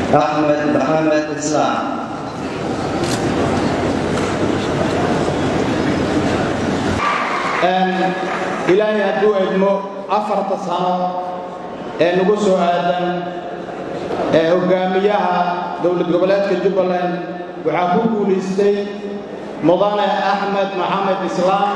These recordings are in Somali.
axmed maxamed islaam ilaahay hadduu edmo afarta sano ee nagu soo aadan ee hogaamiyaha dowlad goboleedka jubbaland waxaa ku guulaystay mudane axmed maxamed islaam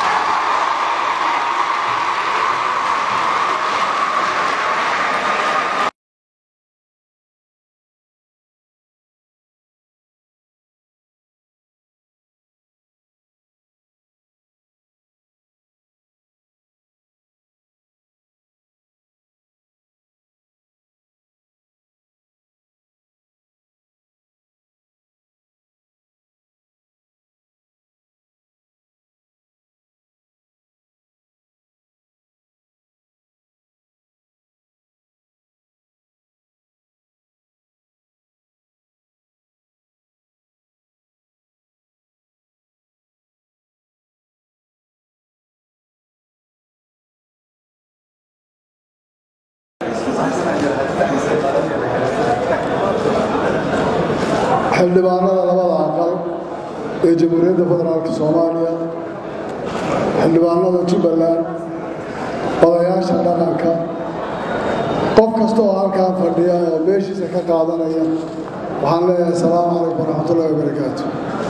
xildhibaanada labada aqal ee jamhuuriyadda federaalka soomaaliya xildhibaanada jubbaland odayaasha dhaqanka qof kasta oo halkaan fadhiya oo meeshiisa ka qaadanaya waxaan leeyahay asalaamu calaykum waraxmatullahi wabarakaatu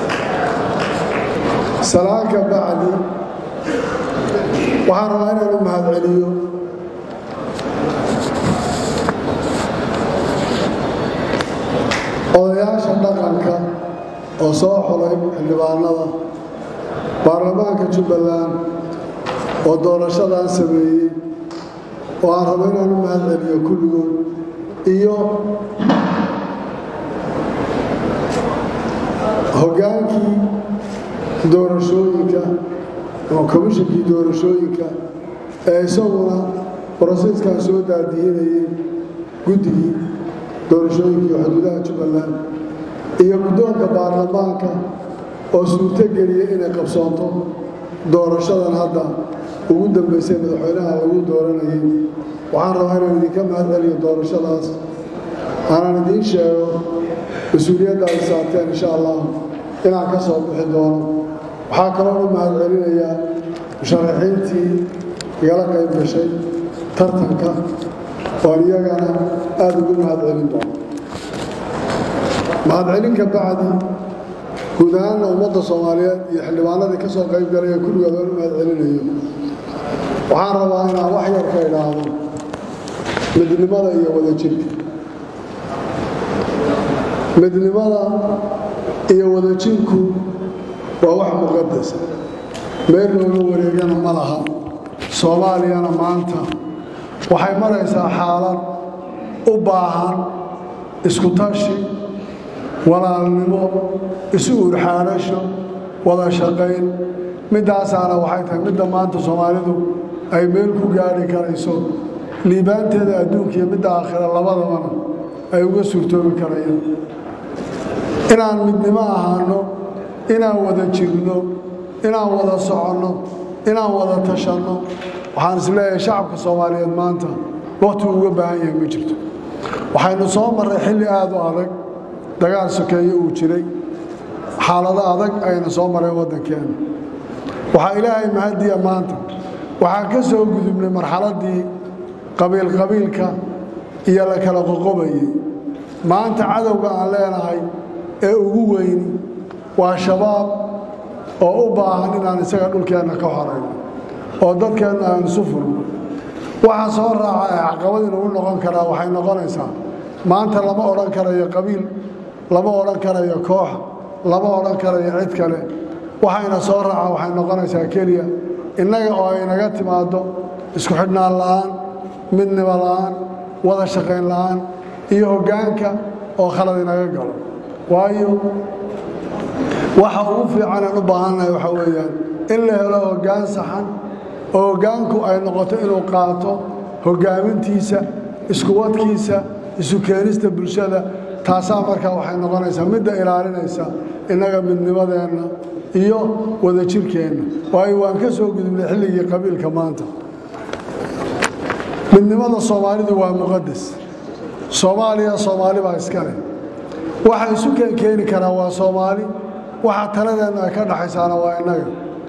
salaanka bacdi waxaan rabaa inaan u mahadceliyo odayaasha dhaqanka oo soo xulay xildhibaanada baarlamaanka jubbaland oo doorashadan sameeyey oo aan rabo inaan u mahadceliyo kulligood iyo hoggaankii doorashooyinka oo komishinkii doorashooyinka ee isaguna broseskan soo daadihinayay guddigii doorashooyinkii xuduudaha jubbaland iyo guddoonka baarlamaanka oo suurto geliyay inay qabsoonto doorashadan hadda ugu dambaysay madaxweynaha lagu dooranayay waxaan rabaa inaan idinka mahadceliyo doorashadaas aanan idiin sheego mas-uuliyadda ay saarteen insha allah inaan ka soo bixi doono waxaa kaloo u mahadcelinayaa musharaxiintii igala qayb gashay tartanka oon iyagana aada ugu mahadcelin doono mahadcelinka bacdi guud ahaanna ummadda soomaaliyeed iyo xildhibaanadii ka soo qayb galay ee kulligood oon u mahadcelinayo waxaan rabaa inaan wax yar ka idhaahdo midnimada iyo wadajirka midnimada iyo wadajirku waa wax muqadasa meel looga wareegana ma laha soomaaliyana maanta waxay maraysaa xaalad u baahan isku tashi walaalnimo isu urxaanasho wada shaqayn middaasaana waxay tahay midda maanta soomaalidu ay meel ku gaadhi karayso liibaanteeda adduunka iyo midda aakhira labadabana ay uga suurtoobi karayaan inaan midnimo ahaano inaan wada jirno inaan wada soconno inaan wada tashanno waxaan isleeyahay shacabka soomaaliyeed maanta wakhti uga baahan yahay ma jirto waxaynu soo marray xilli aada u adag dagaal sokeeye uu jiray xaalado adag ayna soo mareen waddankeena waxaa ilaahay mahadiya maanta waxaan ka soo gudubnay marxaladdii qabiilqabiilka iyo la kala qoqobayay maanta cadowga aan leenahay ee ugu weyni waa shabaab oo u baahan inaan isaga dhulkeenna ka horayno oo dadkeenna aan isu furno waxa soo raaca ee caqabad inugu noqon karaa waxay noqonaysaa maanta lama odhan karayo qabiil lama odhan karayo koox lama odhan karayo cid kale waxayna soo raaca waxay noqonaysaa keliya innaga oo ay naga timaaddo isku xidhnaan la'aan midnimo la'aan wada shaqayn la'aan iyo hoggaanka oo khalad inaga galo waayo waxa ugu fiicanaan u baahannahay waxaa weeyaan in la helo hoggaan saxan oo hoggaanku ay noqoto inuu qaato hoggaamintiisa iskuwadkiisa isu keenista bulshada taasaa markaa waxay noqonaysaa midda ilaalinaysa innaga midnimadeenna iyo wadajirkeenna waayo waan ka soo gudubnay xilligii qabiilka maanta midnimada soomaalidu waa muqadas soomaaliya soomaali baa iska leh waxa isu keenkeeni karaa waa soomaali waxa taladeenna ay ka dhaxaysaana waa innaga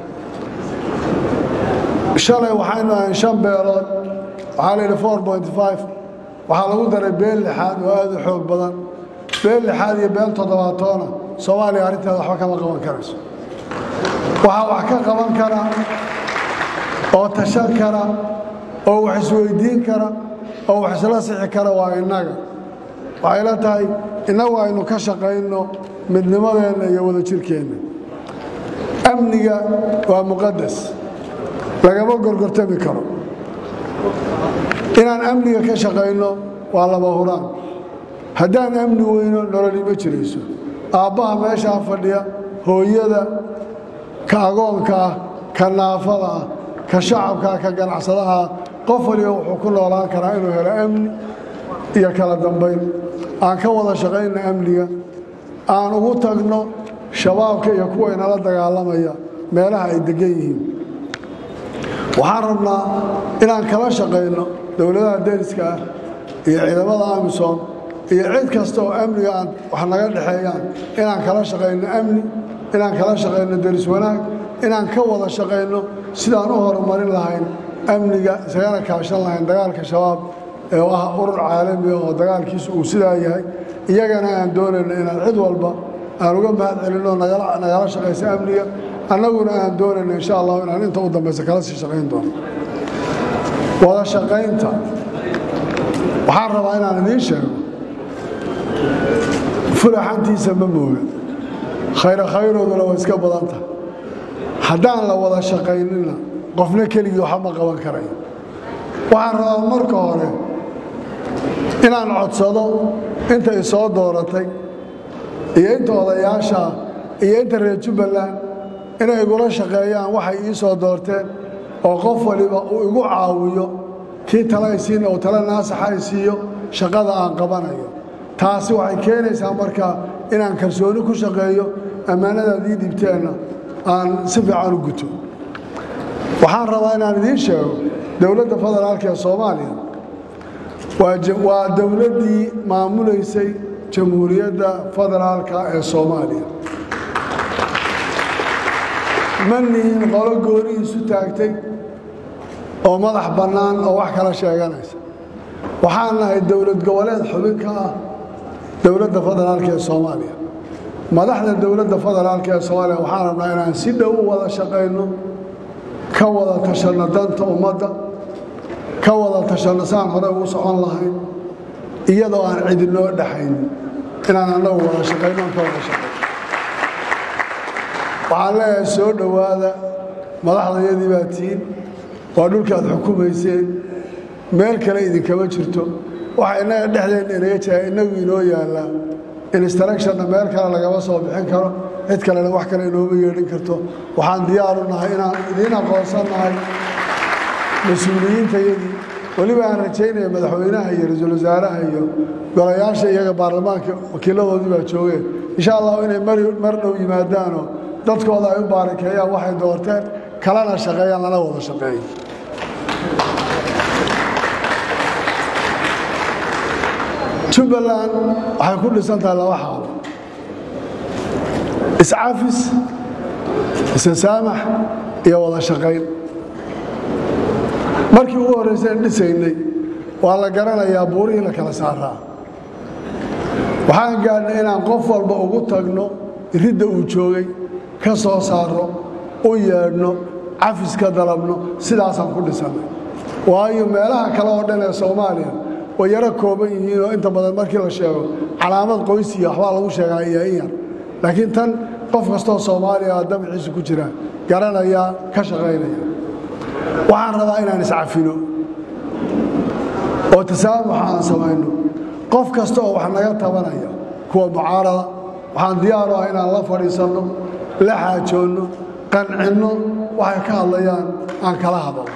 shalay waxaynu ahayn shan beelood waxaa layidhi four point five waxaa lagu daray beel lixaad oo aada u xoog badan beel lixaad iyo beel toddobaatoona soomaaliya arrinteeda waxba kama qaban karayso waxaa wax ka qaban kara oo tashan kara oo wax isweydiin kara oo wax isla sixi kara waa innaga waxay la tahay innagu aynu ka shaqayno midnimadeenna iyo wadajirkeenna amniga waa muqadas lagama gorgortami karo inaan amniga ka shaqayno waa laba huraan haddaan amni weyno nololi ma jirayso aabbaha meeshaa fadhiya hooyada ka agoonka ah ka naafada ah ka shacabkaa ka ganacsadaha qof waliba wuxuu ku noolaan karaa inuu helo amni iyo kala dambayn aan ka wada shaqayno amniga aan ugu tagno shabaabka iyo kuwa inala dagaalamaya meelaha ay degan yihiin waxaan rabnaa inaan kala shaqayno dowladaha deriska ah iyo ciidamada amisom iyo cid kasta oo amniga aan wax naga dhexeeyaan inaan kala shaqayno amni inaan kala shaqayno deris wanaag inaan ka wada shaqayno sidaan u horumarin lahayn amniga isagana kaashan lahayn dagaalka shabaab ee ah urur caalamiga oo dagaalkiisu uu sidaa yahay iyagana aan doonayno inaan cid walba aan uga mahad celinno nagala shaqaysa amniga annaguna aan doonayno insha allah inaan inta u dambaysa kala sii shaqayn doono wada shaqaynta waxaan rabaa inaan idiin sheego fulaxantiisa ma mooga khayra khayrooduna waa iska badan tahay haddaan la wada shaqaynina qofna keligii waxba ma qaban karayo waxaan rabaa marka hore inaan codsado inta i soo dooratay iyo inta odayaashaa iyo inta reer jubbaland inay igula shaqeeyaan waxay ii soo doorteen oo qof waliba uu igu caawiyo kii tala ay siina uu tala naasaxa ay siiyo shaqada aan qabanayo taasi waxay keenaysaa markaa inaan kalsooni ku shaqeeyo ammaanadaad ii dhibteenna aan si fiican u guto waxaan rabaa inaan idiin sheego dowladda federaalka ee soomaaliya waa dowladdii maamulaysay jamhuuriyadda federaalka ee soomaaliya ma nihin qolo goonihiisu taagtay oo madax bannaan oo wax kala sheeganaysa waxaan nahay dowlad goboleed xubin ka ah dowladda federaalka ee soomaaliya madaxda dowladda federaalka ee soomaaliya waxaan rabnaa inaan si dhow u wada shaqayno ka wada tashanno danta ummadda ka wada tashanno saan hore ugu socon lahayn iyadoo aan cidinoo dhexaynin inaan annagu wada shaqayno aan ka wada shaqayno waxaan leeyahay soo dhowaada madaxdayadii baa tihiin waa dhulkaad xukumayseen meel kale idinkama jirto waxa innaga dhexdeenna inaga jira innagu inoo yaallaa instructionna meel kale lagama soo bixin karo cid kalena wax kale inooma yeedhin karto waxaan diyaaru nahay inaan idiin aqoonsan nahay mas-uuliyiintayadii weliba aan rajaynaya madaxweynaha iyo ra-iisul wasaaraha iyo golayaasha iyaga baarlamaanka wakiiladoodii baa joogeen insha allahu inay mar dhow yimaadaanoo dadkooda ay u baarakeeyaan waxay doorteen kalena shaqeeyaan lana wada shaqeeyo jubbaland waxay ku dhisan tahay laba xaalo iscafis isasaamax iyo wada shaqayn markii ugu horrayseen dhisaynay waa la garanayaa buurihii la kala saaraa waxaan gaadhnay inaan qof walba ugu tagno ridda uu joogay ka soo saarno u yeedhno cafis ka dalabno sidaasaan ku dhisannay waayo meelaha kale oo dhan ee soomaaliya way yaro kooban yihiinoo inta badan markii la sheego calaamad qoysiya waxbaa lagu sheegaa iyo in yar laakiin tan qof kastoo soomaaliya damaciisa ku jira garanaya ka shaqaynaya waxaan rabaa inaan iscafino oo tasaamux aan samayno qof kasta oo wax naga tabanaya kuwa mucaarada waxaan diyaaru ah inaan la fadhiisanno la xaajoonno qancinno waxay ka hadlayaan aan kala hadalno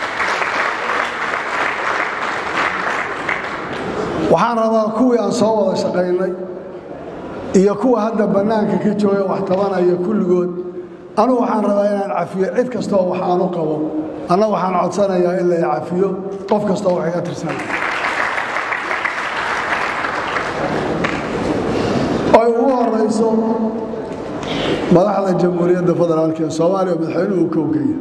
waxaan rabaa kuwii aan soo wada shaqaynay iyo kuwa hadda bannaanka ka jooga wax tabanaya kulligood anugu waxaan rabaa inaan cafiyo cid kastaoo wax aanu qabo anna waxaan codsanayaa in la cafiyo qof kastaoo wax iga tirsanaya ay ugu horayso madaxda jamhuuriyadda federaalk ee soomaaliya madaxweynuhu kowkaya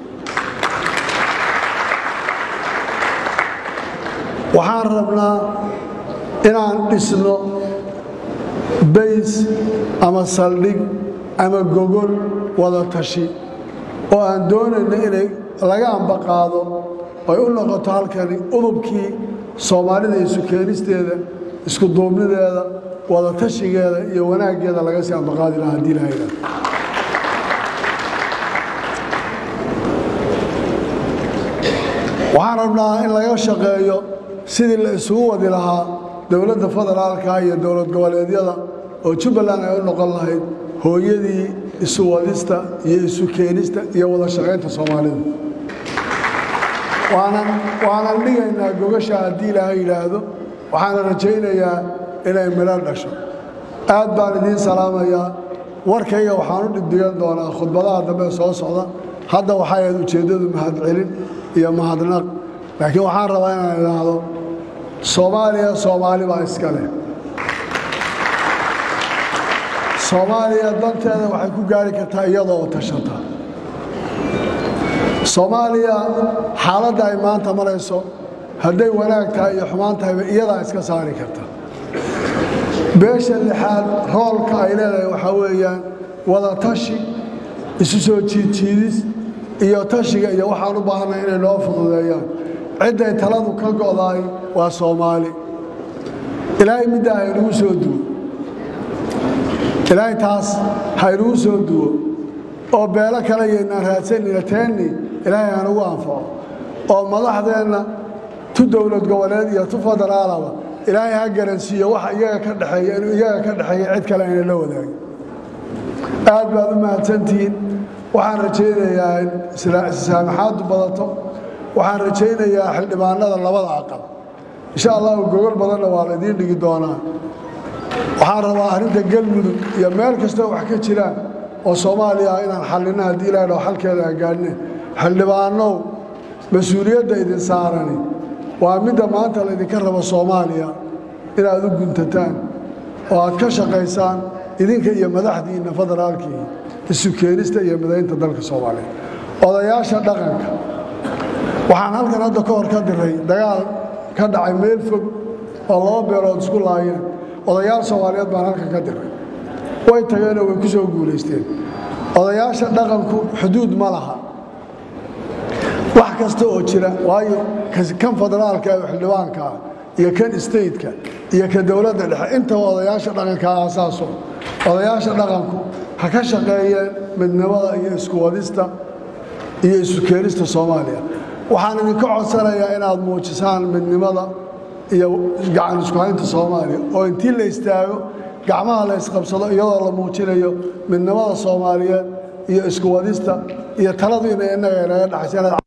waxaan rabnaa inaan dhisno bays ama saldhig ama gogol wada tashi oo aan doonayno inay laga ambaqaado ay u noqoto halkani udubkii soomaalida isu keenisteeda isku duubnideeda wada tashigeeda iyo wanaaggeeda laga sii ambaqaadi lahaa haddii lahayda waxaan rabnaa in laga shaqeeyo sidii la isugu wadi lahaa dowladda federaalka iyo dowlad goboleedyada oo jubbaland ay u noqon lahayd hooyadii isu wadista iyo isu keenista iyo wada shaqaynta soomaalida waanan dhigaynaa gogasha haddii ilaahay yidhaahdo waxaana rajaynayaa inay midho dhasho aad baan idiin salaamayaa warkayga waxaan u dhibdigan doonaa khudbadaha dambe soo socda hadda waxay ahayd ujeeddadu mahadcelin iyo mahadnaq laakiin waxaan rabaa inaan idhaahdo soomaaliya soomaali baa iska leh soomaaliya danteeda waxay ku gaari kartaa iyadoo oo tashata soomaaliya xaaladda ay maanta marayso hadday wanaag tahay iyo xumaan tahayba iyadaa iska saari karta beesha lixaad roolka ay leedahay waxaa weeyaan wada tashi isu soo jiidjiidis iyo tashiga iyo waxaan u baahanay inay noo fududeeyaan cidday taladu ka go'daay waa soomaali ilaahay middaa haynugu soo duwo ilaahay taas haynugu soo duwo oo beelo kale yaynaan raadsanayna teenni ilaahay hanugu anfaco oo madaxdeenna tu dowlad goboleed iyo tu federaalaba ilaahay ha garansiiyo waxa iyaga ka dhexeeya inuu iyaga ka dhexeeya cid kale ayna la wadaagin aad baad u mahadsantihiin waxaan rajaynayaa in saamaxaaddu badato waxaan rajaynayaa xildhibaanada labada aqal insha allahu gogol badanna waa laydiin dhigi doonaa waxaan rabaa arrinta galmudug iyo meel kastoo wax ka jiraan oo soomaaliya ah inaan xallinno haddii ilahay dhaho xalkeeda aan gaadhne xildhibaanow mas-uuliyadda idin saarani waa midda maanta laydinka rabo soomaaliya inaad u guntataan oo aad ka shaqaysaan idinka iyo madaxdiinna federaalkii isu keenista iyo midaynta dalka soomaaliya odayaasha dhaqanka waxaan halkan hadda ka hor ka diray dagaal ka dhacay meel fog oo laba beelood isku laayeen odayaal soomaaliyeed baan halkan ka diray way tageenoo way ku soo guulaysteen odayaasha dhaqanku xuduud ma laha wax kasta oo jira waayo kan federaalka ee xildhibaankaa iyo kan stateka iyo ka dowladda dhexe intaba odayaasha dhaqanka aasaaso odayaasha dhaqanku ha ka shaqeeyeen midnimada iyo isku wadista iyo isu keenista soomaaliya waxaan idinka codsanayaa inaad muujisaan midnimada iyo gacan isku haynta soomaaliya oo intii la istaago gacmaha la isqabsado iyadoo la muujinayo midnimada soomaaliyeed iyo isku wadista iyo taladu inay innaga inaga dhaxaysa